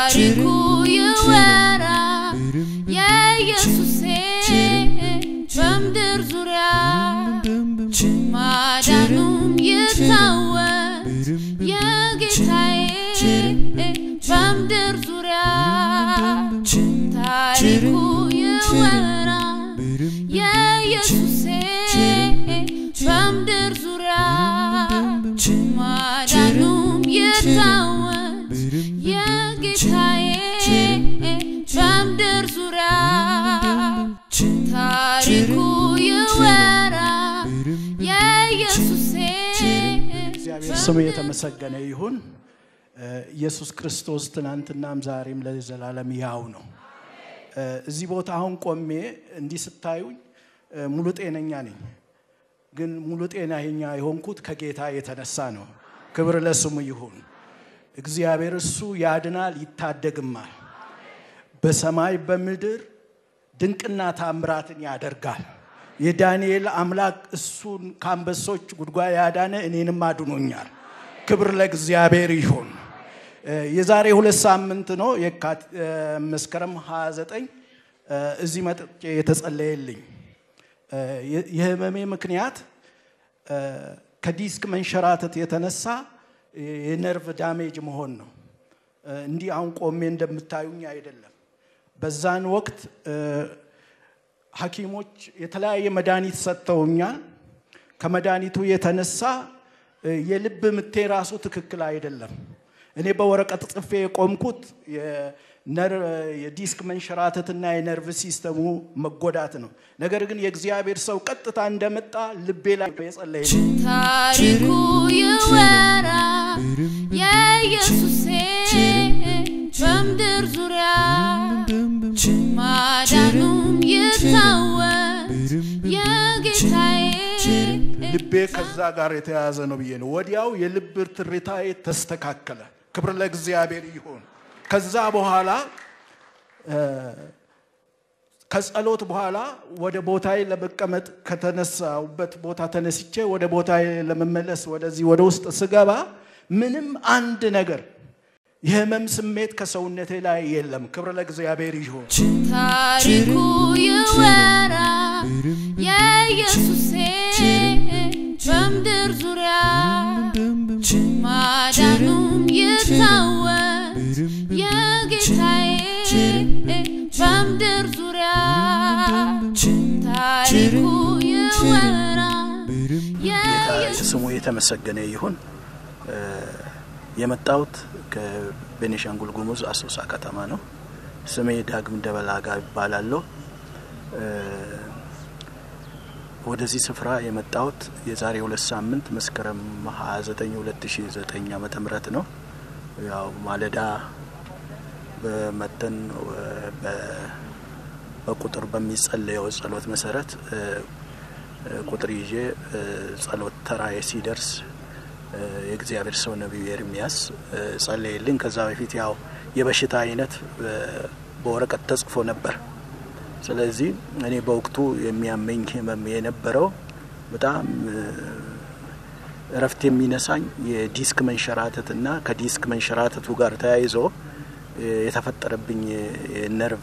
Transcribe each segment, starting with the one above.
ታሪኩ ይወራ የኢየሱሴ በምድር ዙሪያ ማዳኑም ይታወስ የጌታዬ በምድር ዙሪያ ታሪኩ ይወራ የኢየሱሴ በምድር ዙሪያ ማዳኑም ይታወስ የጌታዬ በምድር ዙሪያ ታሪኩ ይወራ የኢየሱሴ እግዚአብሔር ስሙ የተመሰገነ ይሁን። ኢየሱስ ክርስቶስ ትናንትናም ዛሬም ለዘላለም ያው ነው። እዚህ ቦታ አሁን ቆሜ እንዲህ ስታዩኝ ሙሉ ጤነኛ ነኝ። ግን ሙሉ ጤነኛ የሆንኩት ከጌታ የተነሳ ነው። ክብር ለስሙ ይሁን። እግዚአብሔር እሱ ያድናል፣ ይታደግማል። በሰማይ በምድር ድንቅና ታምራትን ያደርጋል። የዳንኤል አምላክ እሱን ከአንበሶች ጉድጓድ ያዳነ እኔንም አድኖኛል። ክብር ለእግዚአብሔር ይሁን። የዛሬ ሁለት ሳምንት ነው መስከረም 29 እዚህ መጥቼ የተጸለየልኝ። የህመሜ ምክንያት ከዲስክ መንሸራተት የተነሳ የነርቭ ዳሜጅ መሆን ነው። እንዲህ አሁን ቆሜ እንደምታዩኝ አይደለም። በዛን ወቅት ሐኪሞች የተለያየ መድኃኒት ሰጥተውኛል። ከመድኃኒቱ የተነሳ የልብ ምቴ ራሱ ትክክል አይደለም። እኔ በወረቀት ጽፌ የቆምኩት የዲስክ መንሸራተትና የነርቭ ሲስተሙ መጎዳት ነው። ነገር ግን የእግዚአብሔር ሰው ቀጥታ እንደመጣ ልቤ ላይ የጸለየ ታሪኩ ይወራ የኢየሱሴ በምድር ዙሪያ ማዳኑም ይታወስ የጌታዬ ልቤ ከዛ ጋር የተያያዘ ነው ብዬ ነው። ወዲያው የልብ ትርታዬ ተስተካከለ። ክብር ለእግዚአብሔር ይሁን። ከዛ በኋላ ከጸሎት በኋላ ወደ ቦታዬ ለመቀመጥ ከተነሳውበት ቦታ ተነስቼ ወደ ቦታዬ ለመመለስ ወደዚህ ወደ ውስጥ ስገባ ምንም አንድ ነገር የህመም ስሜት ከሰውነቴ ላይ የለም። ክብር ለእግዚአብሔር ይሁን። ታሪኩ ይወራ የኢየሱሴ በምድር ዙሪያ ማዳኑም ይታወስ የጌታዬ በምድር ዙሪያ ታሪኩ ይወራ ስሙ የተመሰገነ ይሁን። የመጣሁት ከቤኒሻንጉል ጉሙዝ አሶሳ ከተማ ነው። ስሜ ዳግም ደበላጋ ይባላለሁ። ወደዚህ ስፍራ የመጣሁት የዛሬ ሁለት ሳምንት መስከረም 29 2009 ዓመተ ምህረት ነው። ያው ማለዳ በመተን በቁጥር በሚጸለየው ጸሎት መሰረት ቁጥር ይዤ ጸሎት ተራዬ ሲደርስ የእግዚአብሔር ሰው ነቢዩ ኤርሚያስ ጸለየልኝ። ከዛ በፊት ያው የበሽታ አይነት በወረቀት ተጽፎ ነበር። ስለዚህ እኔ በወቅቱ የሚያመኝ ህመም የነበረው በጣም እረፍት የሚነሳኝ የዲስክ መንሸራተት እና ከዲስክ መንሸራተቱ ጋር ተያይዞ የተፈጠረብኝ የነርቭ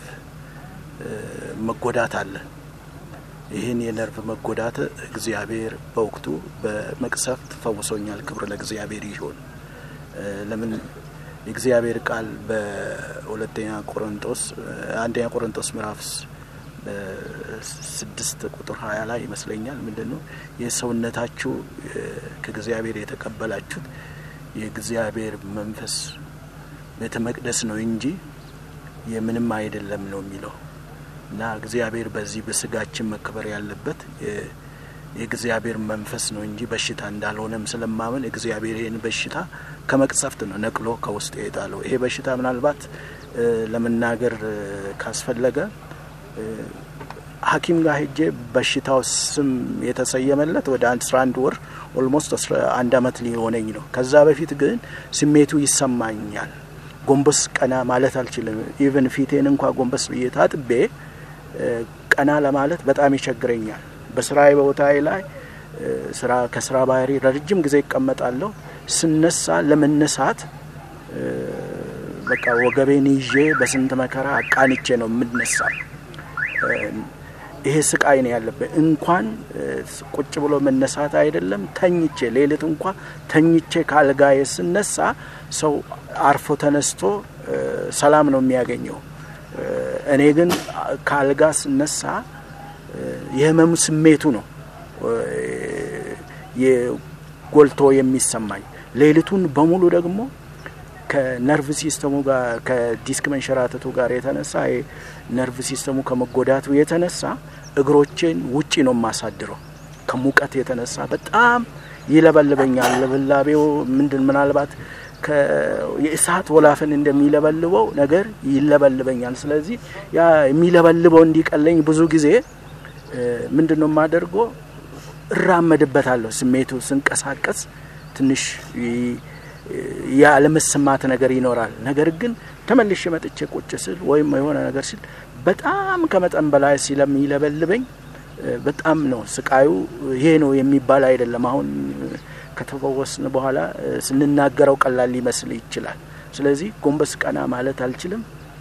መጎዳት አለ። ይህን የነርቭ መጎዳት እግዚአብሔር በወቅቱ በመቅሰፍት ፈውሶኛል። ክብር ለእግዚአብሔር ይሁን። ለምን የእግዚአብሔር ቃል በሁለተኛ ቆሮንጦስ አንደኛ ቆሮንጦስ ምዕራፍ ስድስት ቁጥር ሀያ ላይ ይመስለኛል ምንድን ነው የሰውነታችሁ ከእግዚአብሔር የተቀበላችሁት የእግዚአብሔር መንፈስ ቤተ መቅደስ ነው እንጂ የምንም አይደለም ነው የሚለው እና እግዚአብሔር በዚህ በስጋችን መከበር ያለበት የእግዚአብሔር መንፈስ ነው እንጂ በሽታ እንዳልሆነም ስለማመን እግዚአብሔር ይህን በሽታ ከመቅሰፍት ነው ነቅሎ ከውስጥ የጣለው። ይሄ በሽታ ምናልባት ለመናገር ካስፈለገ ሐኪም ጋር ሄጄ በሽታው ስም የተሰየመለት ወደ አስራ አንድ ወር ኦልሞስት አንድ አመት ሊሆነኝ ነው። ከዛ በፊት ግን ስሜቱ ይሰማኛል። ጎንበስ ቀና ማለት አልችልም። ኢቨን ፊቴን እንኳ ጎንበስ ብዬ ታጥቤ ቀና ለማለት በጣም ይቸግረኛል። በስራ ቦታዬ ላይ ስራ ከስራ ባህሪ ረጅም ጊዜ ይቀመጣለሁ። ስነሳ ለመነሳት በቃ ወገቤን ይዤ በስንት መከራ አቃንቼ ነው የምነሳው። ይሄ ስቃይ ነው ያለብን። እንኳን ቁጭ ብሎ መነሳት አይደለም ተኝቼ ሌሊት እንኳ ተኝቼ ከአልጋዬ ስነሳ ሰው አርፎ ተነስቶ ሰላም ነው የሚያገኘው። እኔ ግን ከአልጋ ስነሳ የህመሙ ስሜቱ ነው ጎልቶ የሚሰማኝ። ሌሊቱን በሙሉ ደግሞ ከነርቭ ሲስተሙ ጋር ከዲስክ መንሸራተቱ ጋር የተነሳ ነርቭ ሲስተሙ ከመጎዳቱ የተነሳ እግሮቼን ውጪ ነው የማሳድረው። ከሙቀት የተነሳ በጣም ይለበልበኛል። ልብላቤው ምንድን ምናልባት የእሳት ወላፈን እንደሚለበልበው ነገር ይለበልበኛል። ስለዚህ ያ የሚለበልበው እንዲቀለኝ ብዙ ጊዜ ምንድን ነው የማደርገው? እራመድበታለሁ። ስሜቱ ስንቀሳቀስ ትንሽ ያለመሰማት ነገር ይኖራል። ነገር ግን ተመልሼ መጥቼ ቁጭ ስል ወይም የሆነ ነገር ሲል በጣም ከመጠን በላይ ስለሚለበልበኝ በጣም ነው ስቃዩ። ይሄ ነው የሚባል አይደለም። አሁን ከተፈወስን በኋላ ስንናገረው ቀላል ሊመስል ይችላል። ስለዚህ ጎንበስ ቀና ማለት አልችልም።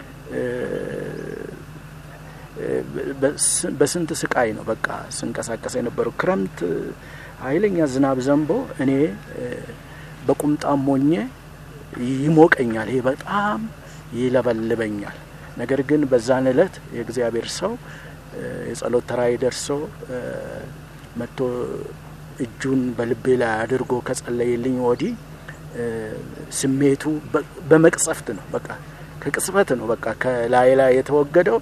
በስንት ስቃይ ነው በቃ ስንቀሳቀስ የነበረው። ክረምት ኃይለኛ ዝናብ ዘንቦ እኔ በቁምጣም ሞኜ ይሞቀኛል። ይሄ በጣም ይለበልበኛል። ነገር ግን በዛን እለት የእግዚአብሔር ሰው የጸሎት ተራይ ደርሶ መጥቶ እጁን በልቤ ላይ አድርጎ ከጸለየልኝ ወዲህ ስሜቱ በመቅጸፍት ነው በቃ ከቅጽበት ነው በቃ ከላይ ላይ የተወገደው።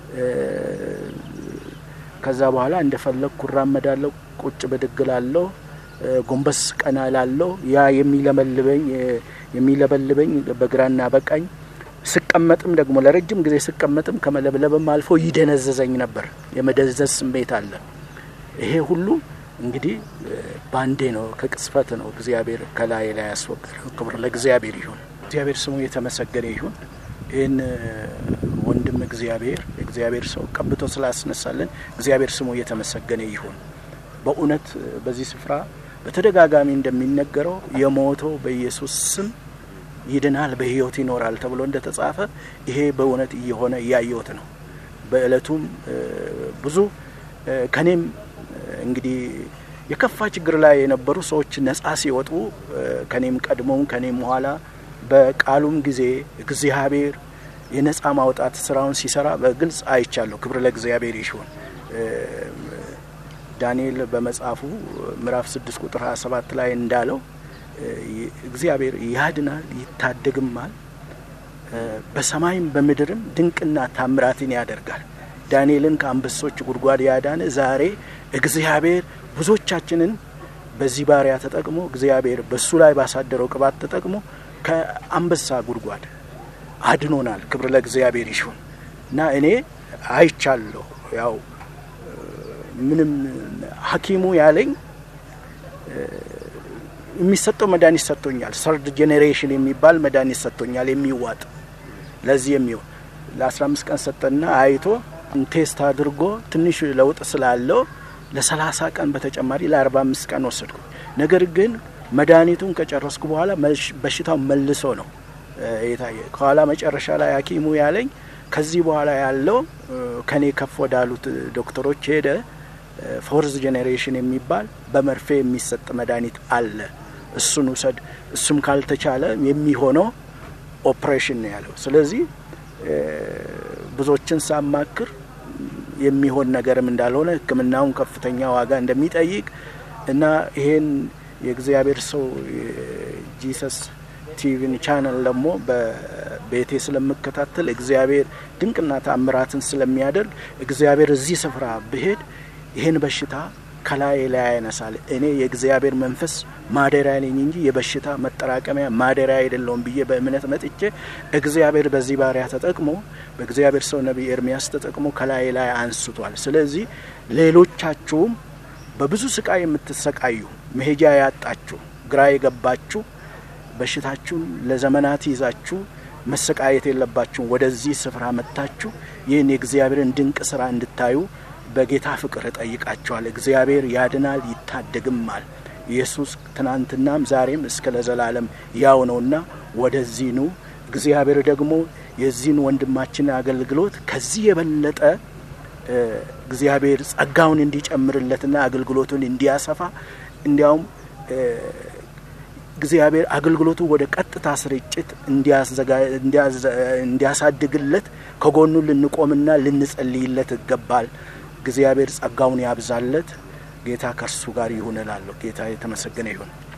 ከዛ በኋላ እንደፈለግኩ እራመዳለሁ፣ ቁጭ ብድግ ላለሁ፣ ጎንበስ ቀና ላለሁ። ያ የሚለመልበኝ የሚለበልበኝ በግራና በቀኝ ስቀመጥም ደግሞ ለረጅም ጊዜ ስቀመጥም ከመለብለብም አልፎ ይደነዘዘኝ ነበር። የመደዘዝ ስሜት አለ። ይሄ ሁሉ እንግዲህ ባንዴ ነው፣ ከቅጽበት ነው እግዚአብሔር ከላይ ላይ ያስወገደው። ክብር ለእግዚአብሔር ይሁን። እግዚአብሔር ስሙ የተመሰገነ ይሁን። ይህን ወንድም እግዚአብሔር እግዚአብሔር ሰው ቀብቶ ስላስነሳልን እግዚአብሔር ስሙ የተመሰገነ ይሁን። በእውነት በዚህ ስፍራ በተደጋጋሚ እንደሚነገረው የሞተው በኢየሱስ ስም ይድናል፣ በሕይወት ይኖራል ተብሎ እንደተጻፈ ይሄ በእውነት እየሆነ እያየሁት ነው። በእለቱም ብዙ ከኔም እንግዲህ የከፋ ችግር ላይ የነበሩ ሰዎች ነጻ ሲወጡ ከኔም ቀድሞም ከኔም በኋላ በቃሉም ጊዜ እግዚአብሔር የነጻ ማውጣት ስራውን ሲሰራ በግልጽ አይቻለሁ። ክብር ለእግዚአብሔር ይሁን። ዳንኤል በመጽሐፉ ምዕራፍ ስድስት ቁጥር ሀያ ሰባት ላይ እንዳለው እግዚአብሔር ያድናል ይታደግማል፣ በሰማይም በምድርም ድንቅና ታምራትን ያደርጋል። ዳንኤልን ከአንበሶች ጉድጓድ ያዳነ ዛሬ እግዚአብሔር ብዙዎቻችንን በዚህ ባሪያ ተጠቅሞ እግዚአብሔር በሱ ላይ ባሳደረው ቅባት ተጠቅሞ ከአንበሳ ጉድጓድ አድኖናል። ክብር ለእግዚአብሔር ይሁን እና እኔ አይቻለሁ። ያው ምንም ሐኪሙ ያለኝ የሚሰጠው መድኃኒት ሰጥቶኛል። ሰርድ ጄኔሬሽን የሚባል መድኃኒት ሰጥቶኛል የሚዋጥ ለዚህ የሚሆን ለአስራ አምስት ቀን ሰጠና አይቶ ቴስት አድርጎ ትንሽ ለውጥ ስላለው ለሰላሳ ቀን በተጨማሪ ለአርባ አምስት ቀን ወሰድኩ። ነገር ግን መድኃኒቱን ከጨረስኩ በኋላ በሽታው መልሶ ነው የታየ። ከኋላ መጨረሻ ላይ ሐኪሙ ያለኝ ከዚህ በኋላ ያለው ከኔ ከፍ ወዳሉት ዶክተሮች ሄደ ፎርዝ ጄኔሬሽን የሚባል በመርፌ የሚሰጥ መድኃኒት አለ፣ እሱን ውሰድ። እሱም ካልተቻለ የሚሆነው ኦፕሬሽን ነው ያለው። ስለዚህ ብዙዎችን ሳማክር የሚሆን ነገርም እንዳልሆነ ሕክምናውን ከፍተኛ ዋጋ እንደሚጠይቅ እና ይሄን የእግዚአብሔር ሰው ጂሰስ ቲቪን ቻነል ደግሞ በቤቴ ስለምከታተል እግዚአብሔር ድንቅና ታምራትን ስለሚያደርግ እግዚአብሔር እዚህ ስፍራ ብሄድ ይህን በሽታ ከላይ ላይ ያነሳል። እኔ የእግዚአብሔር መንፈስ ማደሪያ ነኝ እንጂ የበሽታ መጠራቀሚያ ማደሪያ አይደለውም ብዬ በእምነት መጥቼ እግዚአብሔር በዚህ ባሪያ ተጠቅሞ በእግዚአብሔር ሰው ነቢይ ኤርሚያስ ተጠቅሞ ከላይ ላይ አንስቷል። ስለዚህ ሌሎቻችሁም በብዙ ስቃይ የምትሰቃዩ መሄጃ ያጣችሁ፣ ግራ የገባችሁ በሽታችሁን ለዘመናት ይዛችሁ መሰቃየት የለባችሁም። ወደዚህ ስፍራ መጥታችሁ ይህን የእግዚአብሔርን ድንቅ ስራ እንድታዩ በጌታ ፍቅር እጠይቃቸዋል። እግዚአብሔር ያድናል ይታደግማል። ኢየሱስ ትናንትናም ዛሬም እስከ ለዘላለም ያው ነውና ወደዚህ ኑ። እግዚአብሔር ደግሞ የዚህን ወንድማችን አገልግሎት ከዚህ የበለጠ እግዚአብሔር ጸጋውን እንዲጨምርለትና አገልግሎቱን እንዲያሰፋ እንዲያውም እግዚአብሔር አገልግሎቱ ወደ ቀጥታ ስርጭት እንዲያሳድግለት ከጎኑ ልንቆምና ልንጸልይለት ይገባል። እግዚአብሔር ጸጋውን ያብዛለት። ጌታ ከእርሱ ጋር ይሁን እላለሁ። ጌታ የተመሰገነ ይሁን።